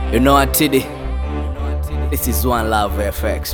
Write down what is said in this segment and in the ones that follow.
You know what, Tiddy? This is One Love FX.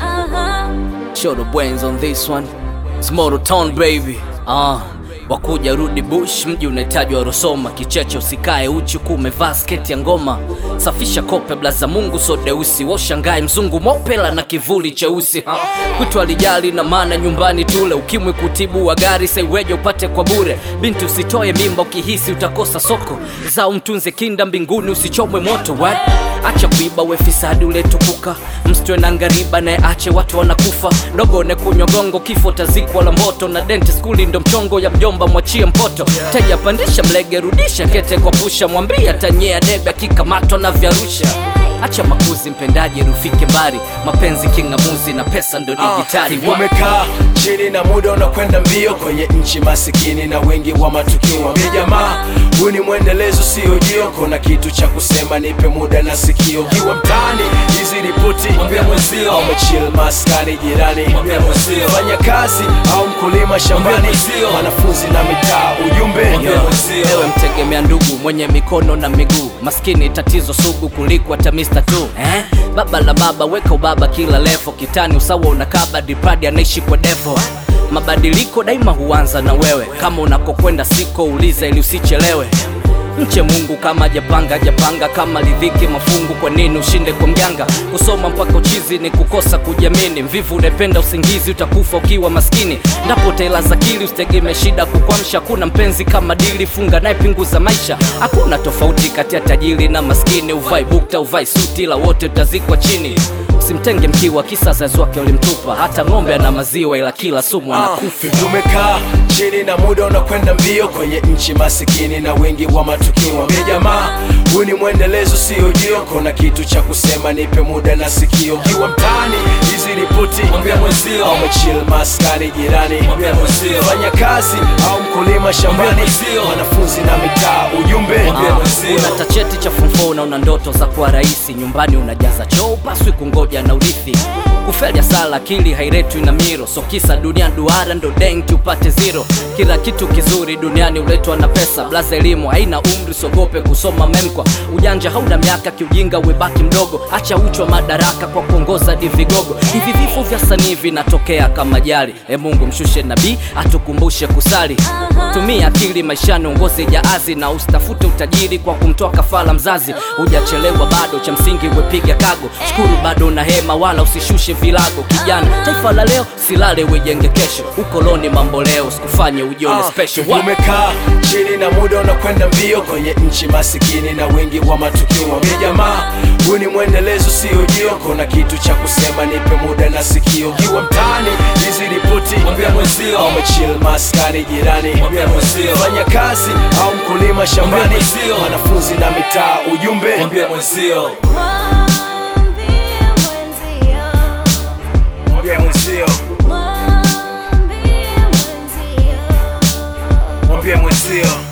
Show the brains on this one. It's Moto Town baby. Ah, wakuja rudi bush, mji unahitajwa Rosoma. Kicheche usikae uchi kuwa umevaa sketi ya ngoma. Safisha kope blaza Mungu so deusi, washangae mzungu mopela na kivuli cheusi. Ha. Kwitu alijali na maana nyumbani tule, ukimwi kutibu wa gari saiweje upate kwa bure. Binti usitoe mimba ukihisi utakosa soko, zao mtunze kinda mbinguni usichomwe moto what? Acha kuiba we fisadi uletukuka, msitwe na ngariba naye ache watu wanakufa. Dogone kunywa gongo, kifo tazikwa la moto, na denti skuli ndo mchongo ya mjomba, mwachie mpoto. Teja pandisha mlege, rudisha kete kwa pusha, mwambia tanyea debe akikamatwa na vyarusha. Acha makuzi mpendaji, rufike mbali, mapenzi king'amuzi na pesa ndo dijitali. Wa- umekaa chini na muda unakwenda mbio kwenye nchi masikini na wengi wa matukio wambie jamaa huu ni mwendelezo sio jio kuna kitu cha kusema nipe muda na sikio kiwa mtaani hizi ripoti Mwambie mwenzio. au umechill maskani jirani Mwambie mwenzio. fanya kazi au mkulima shambani Mwambie mwenzio. wanafunzi na mitaa ujumbe Mwambie mwenzio. Ewe mtegemea ndugu mwenye mikono na miguu, maskini tatizo sugu kuliko hata Mr. tu eh? Baba la baba weka ubaba kila levo, kitani usawa unakaba, dipradi anaishi kwa devo. Mabadiliko daima huanza na wewe, kama unakokwenda siko uliza ili usichelewe. Mche Mungu kama japanga japanga, kama lidhiki mafungu, kwa nini ushinde kwa mjanga? Kusoma mpaka uchizi ni kukosa kujiamini. Mvivu unapenda usingizi, utakufa ukiwa maskini. Ndapo tela za akili usitegemee shida kukwamsha. Kuna mpenzi kama dili, funga naye pinguza maisha. Hakuna tofauti kati ya tajiri na maskini, uvai bukta uvai suti, la wote utazikwa chini. Usimtenge mkiwa, kisa wazazi wake walimtupa. Hata ng'ombe ana maziwa, ila kila sumu anakufa. tumekaa chini na muda unakwenda mbio kwenye nchi masikini na wengi wa matukio wambie jamaa huu ni mwendelezo sio jio kuna kitu cha kusema nipe muda na sikio kiwa mtaani hizi ripoti Mwambie mwenzio. au umechill maskani jirani Mwambie mwenzio. fanya kazi au mkulima shambani Mwambie mwenzio. wanafunzi na mitaa ujumbe Mwambie mwenzio. una tacheti cha fumfo na una ndoto za kuwa rahisi nyumbani unajaza choo paswi kungoja na urithi kufelya sala akili hairetwi na miro so kisa dunia duara ndo denki upate zero kila kitu kizuri duniani uletwa na pesa blaza elimu haina umri sogope kusoma memkwa ujanja hauna miaka kiujinga webaki mdogo acha uchwa madaraka kwa kuongoza di vigogo hivi vifo vya sanii vinatokea kama jali e mungu mshushe nabii atukumbushe kusali tumia akili maishani uongoze jaazi na usitafute utajiri kwa kumtoa kafala mzazi hujachelewa bado cha msingi wepiga kago shukuru bado na hema wala usishushe vilago kijana taifa la leo silale wejenge kesho ukoloni mambo leo sikufanye ujione special Wa- umekaa chini na muda unakwenda mbio kwenye nchi masikini na wengi wa matukio wambie jamaa huu ni mwendelezo sio jio kuna kitu cha kusema nipe muda na sikio kiwa mtaani hizi ripoti Mwambie mwenzio. au umechill maskani jirani Mwambie mwenzio. fanya kazi au mkulima shambani Mwambie mwenzio. wanafunzi na mitaa ujumbe Mwambie mwenzio. mwambie mwenzio mwambie mwenzio